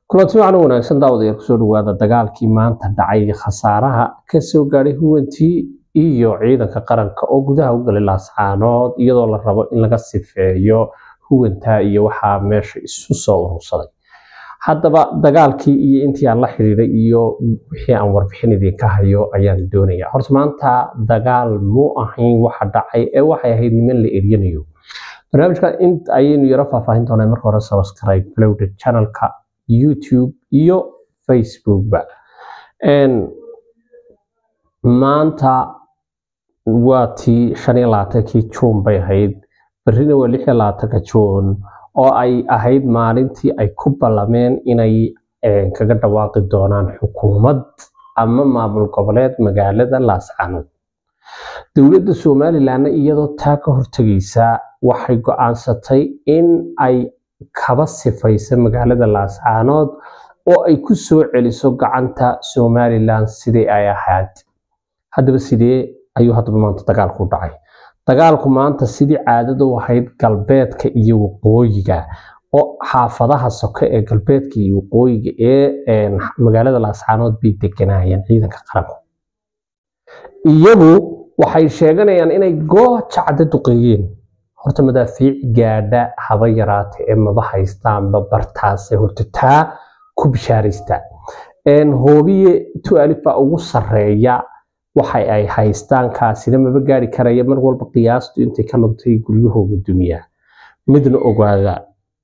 kulanti wacan wanaagsan daawadayaal kusoo dhawaada dagaalkii maanta dhacay khasaaraha kasoo gaadhay huwantii iyo ciidanka qaranka oo gudaha u galay laascaanood iyadoo la rabo in laga sifeeyo huwantaa iyo waxaa meesha isu soo urursaday haddaba dagaalkii iyo intii aan la xiriiray iyo wixii aan warbixin idinka hayo ayaan doonaya horta maanta dagaal mu ahayn waxa dhacay ee waxay ahayd niman la eryanayo barnaamijka in ayaynu yaro faahfaahin doonaa marka hore subscribe lowda channelka youtube iyo facebookba maanta waa tii shan iyo labaatankii juun bay ahayd berrina waa lix iyo labaatanka juun oo ay ahayd maalintii ay ku ballameen inay kaga dhawaaqi doonaan xukuumad ama maamul goboleed magaalada laascaanood dowladda somalilanna iyadoo taa ka hortegaysa waxay go-aansatay in ay kaba sifaysa magaalada laascaanood oo ay ku soo celiso gacanta somalilan sidii ay ahayd haddaba sidee ayuu haddaba maanta dagaalku u dhacay dagaalku maanta sidii caadada u ahayd galbeedka iyo waqooyiga oo xaafadaha soke ee galbeedka iyo waqooyiga ee magaalada laascaanood bay deganayeen ciidanka qaranku iyagu waxay sheeganayaan inay goojacda duqeeyeen horta madaafiic gaadha haba yaraata ee maba haystaanba bartaase horta taa ku bishaaraysta hoobiye tualif baa ugu sareeya waxa ay haystaan kaasina maba gaari karaya mar walba qiyaastu intay ka luntay guryahooga dumiya midna ogaada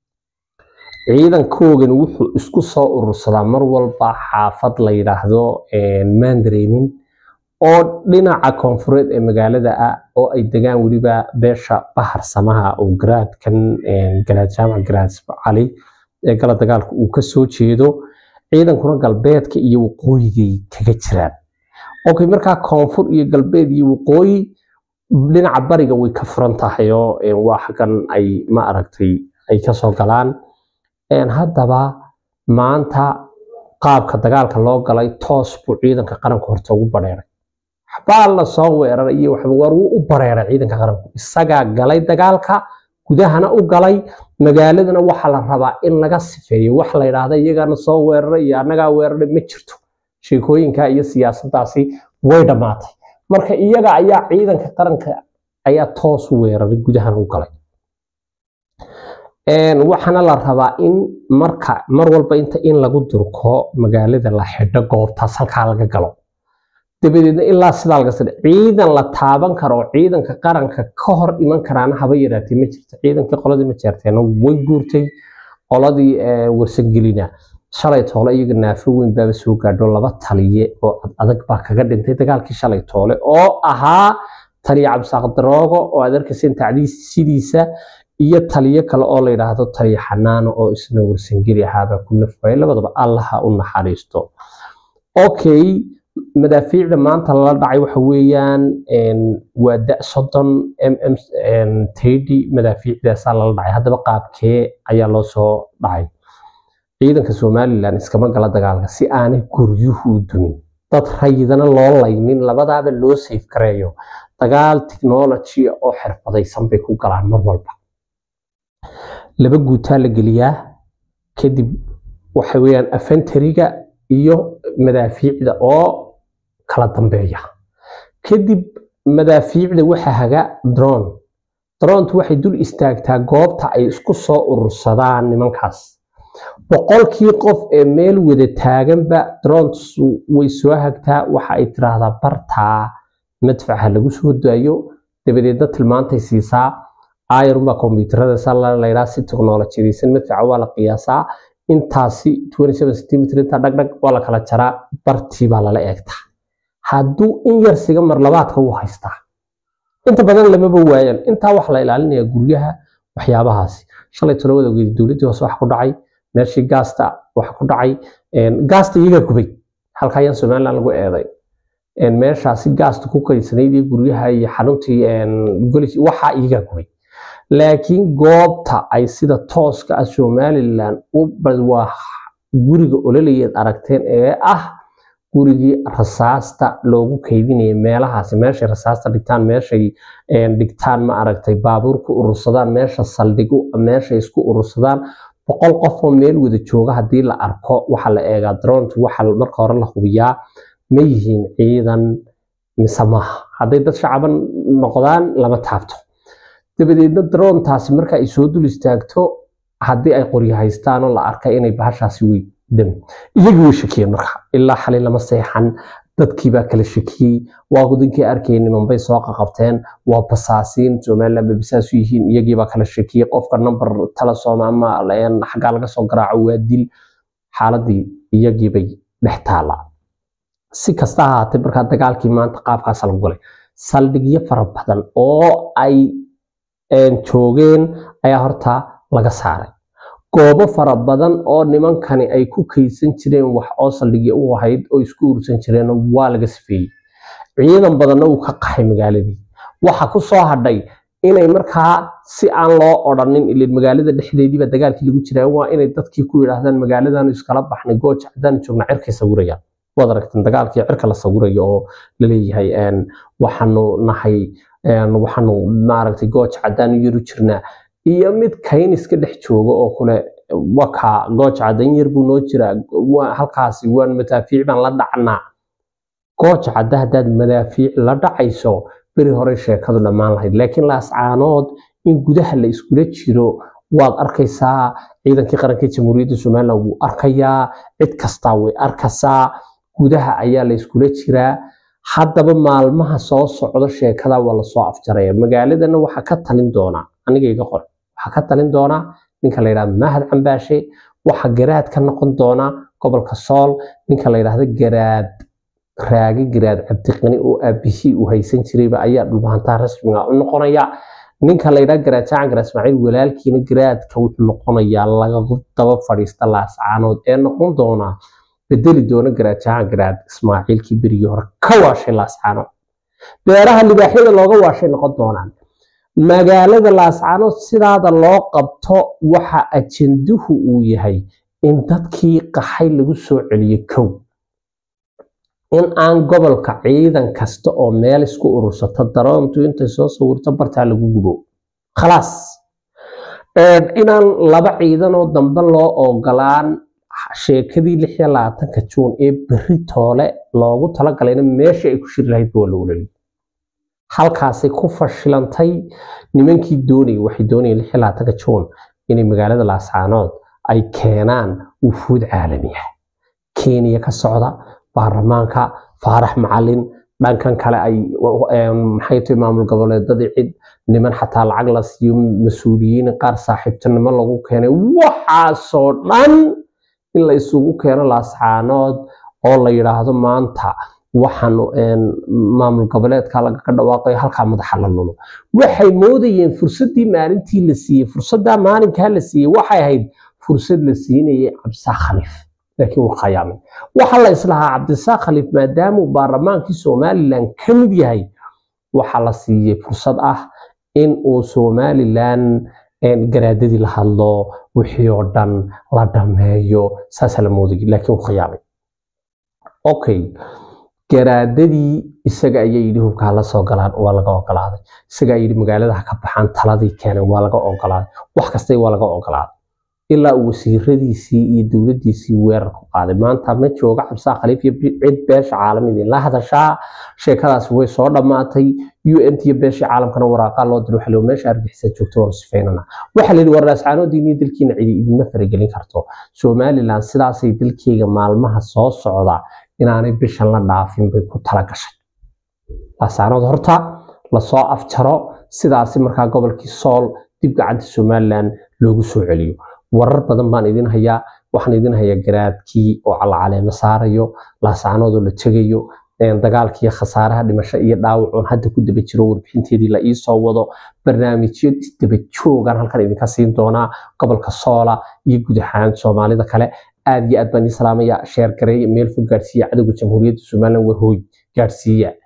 ciidankoogan wuxuu isku soo urursadaa mar walba xaafad la yidhaahdo mandareemin oo dhinaca koonfureed ee magaalada ah oo ay degaan weliba beesha bahar samaha oo garaadkan garaad jaamac garaad cali ee gala dagaalka uu ka soo jeedo ciidankuna galbeedka iyo waqooyigay kaga jiraan okay markaa koonfur iyo galbeed iyo waqooyi dhinaca bariga way ka furan tahay oo waa xaggan ay ma aragtay ay kasoo galaan haddaba maanta qaabka dagaalka loo galay toos buu ciidanka qaranka horta ugu bareeray waxbaa la soo weeraray iyo waxba war wuu u bareeray ciidanka qaranku isagaa galay dagaalka gudahana u galay magaaladana waxaa la rabaa in laga sifeeyo wax la yidhaahda iyagana soo weeraray iyo annagaa weeraray ma jirto sheekooyinka iyo siyaasadaasi way dhammaatay marka iyaga ayaa ciidanka qaranka ayaa toos u weeraray gudahana u galay waxaana la rabaa in marka mar walba inta in lagu durko magaalada la xidho goobtaas halkaa laga galo dabadeedna ilaa sidaa laga sadhe ciidan la taaban karo oo ciidanka qaranka ka hor iman karaana haba yaraatee ma jirto ciidankii qoladii ma jeerteena way guurtay qoladii warsangelina shalay toole iyaga naafo weyn baaba soo gaadho laba taliye oo adag baa kaga dhintay dagaalkii shalay toole oo ahaa taliye cabdisaaq daroogo oo aad arkayseen tacdiis sidiisa iyo taliyo kale oo la yidhaahdo taliye xanaano oo isna warsangeli ahaabaa ku nafwaayay labadaba allaha u naxariisto okay madaafiicda maanta lala dhacay waxa weeyaan waa da soddon mm tedi madaafiicdaasaa lala dhacay haddaba qaabkee ayaa loo soo dhacay ciidanka somalilan iskama gala dagaalka si aanay guryuhu u dumin dad rayidana loo laynin labadaaba loo safe gareeyo dagaal technology oo xirfadaysan bay ku galaan mar walba laba guutaa la geliyaa kadib waxa weeyaan afentariga iyo madaafiicda oo kala dambeeya kadib madaafiicda waxa haga drone drontu waxay dul istaagtaa goobta ay isku soo urursadaan nimankaas boqolkii qof ee meel wada taaganba drones way soo hagtaa waxa ay tiraahdaa bartaa madfaca lagu soo daayo dabadeedna tilmaantay siisaa ayarunbaa kombyuutarada salayidhaa si teknolojiyadaysan madfaca waa la qiyaasaa intaasi centimetr intaa dhagdhag waa la kala jaraa bartii baa lala eegtaa hadduu in yar siga mar labaadka wuu haystaa inta badan lamaba waayaan intaa waxa la ilaalinayaa guryaha waxyaabahaasi shalay tolowada ogeedi dowladdii hoose waxa ku dhacay meeshii gaasta waxa ku dhacay gaasta iyagaa gubay halka ayaan somaliland lagu eeday meeshaasi gaasta ku kaysanayd iyo guryaha iyo xaruntii golis waxaa iyagaa gubay laakiin goobta ay sida tooska ah somalilan waa guriga ololayeed aragteen ee ah gurigii rasaasta loogu kaydinaya meelahaasi meeshay rasaasta dhigtaan meeshay dhigtaan ma aragtay baabuur ku urursadaan meesha saldhigu meeshay isku urursadaan boqol qof oo meel wada jooga haddii la arko waxaa la eegaa drontu waxa marka hore la hubiyaa ma yihiin ciidan mise maaha hadday dad shacaban noqdaan lama taabto dabadeedna drontaasi marka ay soo dul istaagto haddii ay qoryo haystaan oo la arkay inay bahashaasi wey dam iyagii way shakiyeen marka ilaa xalay lama seexan dadkiibaa kala shakiyey waa gudinkii arkay nimanbay soo qaqabteen waa basaasiin somaliland bay basaasu yihiin iyagiibaa kala shakiyey qofka number telesom ama xaggaa laga soo garaaco waa dil xaaladii iyagiibay dhex taala si kasta ha ahaatee markaa dagaalkii maanta qaabkaasa lagu galay saldhigyo fara badan oo ay joogeen ayaa horta laga saaray goobo fara badan oo nimankani ay ku kaysan jireen wax oo saldhigyo u ahayd oo isku urursan jireen waa laga sifeeyey ciidan badanna uu ka qaxay magaaladii waxa ku soo hadhay inay markaa si aan loo odhanin ilin magaalada dhexdeediiba dagaalkii lagu jiraa waa inay dadkii ku yidhaahdaan magaaladaanu iskala baxnay gooja haddaan joogna cirkay sawirayaan waad aragteen dagaalkii cirka la sawirayo oo laleeyahay waxaanu nahay waxaanu maaragtay gooja haddaan yaru jirnaa iyo mid kayn iska dhex jooga oo kule waka gooja caddan yar buu noo jiraa halkaasi waan madaafiic baan la dhacnaa gooja cadda haddaad madaafiic la dhacayso beri hore sheekadu dhammaan lahayd laakiin laascaanood in gudaha la iskula jiro waad arkaysaa ciidankii qarankii jamhuuriyadda somalilan wuu arkayaa cid kastaa way arkaysaa gudaha ayaa la iskula jiraa haddaba maalmaha soo socdo sheekada waa lasoo afjaraya magaaladana waxaa ka talin doonaa aniga iga qor waxaa ka talin doonaa ninka la yidhahdo mahad cambaashe waxaa garaad ka noqon doona gobolka sool ninka la yidhahdo garaad raagi garaad cabdiqani oo aabihii uu haysan jirayba ayaa dhulbahantaa rasmiga u noqonaya ninka la yidhahdo garaad jaacan garaad ismaaciil walaalkiina garaadka wuxuu noqonayaa laga daba fadhiista laascaanood ee noqon doonaa bedeli doona garaad jaacan garaad ismaaciilkii berigii hore ka waashay laascaanood beeraha libaaxyada looga waashay noqon doonaan magaalada laascaanood sidaada loo qabto waxa ajenduhu uu yahay in dadkii qaxay lagu soo celiyo kow in aan gobolka ciidan kasta oo meel isku urursato daroontu intay soo sawirto bartaa lagu gubo khalaas inaan laba ciidan oo dambe loo ogolaan sheekadii lix iyo labaatanka juun ee berri toole loogu talagalayna meesha ay ku shiri lahayd waa loo laliy halkaasay ku fashilantay nimankii doonayay waxay doonayeen lix iyo labaatanka juun inay magaalada laascaanood ay keenaan wufuud caalami ah kenya ka socda baarlamaanka faarax macalin dhankan kale ay maxay tahay maamul goboleedadii cid niman xataa lacag la siiyo mas-uuliyiin qaar saaxiibtinimo lagu keenay waxaasoo dhan in la isugu keeno laascaanood oo la yidhaahdo maanta waxaanu maamul goboleedka lagaga dhawaaqayo halkaa madaxa la lulo waxay moodayeen fursaddii maalintii la siiyey fursaddaa maalinkaa la siiyey waxay ahayd fursad la siinayay cabdisaaq khaliif laakiin wuu khayaamay waxaa la islahaa cabdisaaq khaliif maadaamuu baarlamaankii somalilan ka mid yahay waxaa la siiyey fursad ah in uu somalilan garaadadii la hadlo wixii oo dhan la dhameeyo saasaa la moodayay laakiin wuu khayaamay okay garaadadii isaga ayaa yidhi hubkaa la soo galaan waa laga ogolaaday isagaa yidhi magaalada ha ka baxaan taladii keeneen waa laga ogolaaday wax kastay waa laga ogolaaday ilaa uu wasiiradiisii iyo dowladdiisii weerar ku qaaday maanta ma jooga cabdisaaq khaliif iyo cid beesha caalamidii la hadashaa sheekadaasi way soo dhammaatay u n t iyo beeshii caalamkana waraaqaa loo diray waxaa meesha argixisa joogto waanu sifeynana waxaa la yidhi war laascaanoodiinii dalkiina cidi idinma faragelin karto somalilan sidaasay dalkeyga maalmaha soo socda inaanay bishan la dhaafin bay ku tala gashay laascaanood horta lasoo afjaro sidaasi markaa gobolkii sool dib gacanta somalilan loogu soo celiyo warar badan baan idin hayaa waxaan idin hayaa garaadkii oo calcaleemo saarayo laascaanoodoo la tegayo dagaalkiiyo khasaaraha dhimasho iyo dhaawacoon hadda ku daba jiro warbixinteedii la iisoo wado barnaamijyo isdaba joogaan halkan idinka siin doonaa gobolka soola iyo guud ahaan soomaalida kale aad iyo aad baan idin salaamaya sheer gareeya meel fog gaadhsiiya cadowga jamhuuriyadda somalilan warhooy gaadhsiiya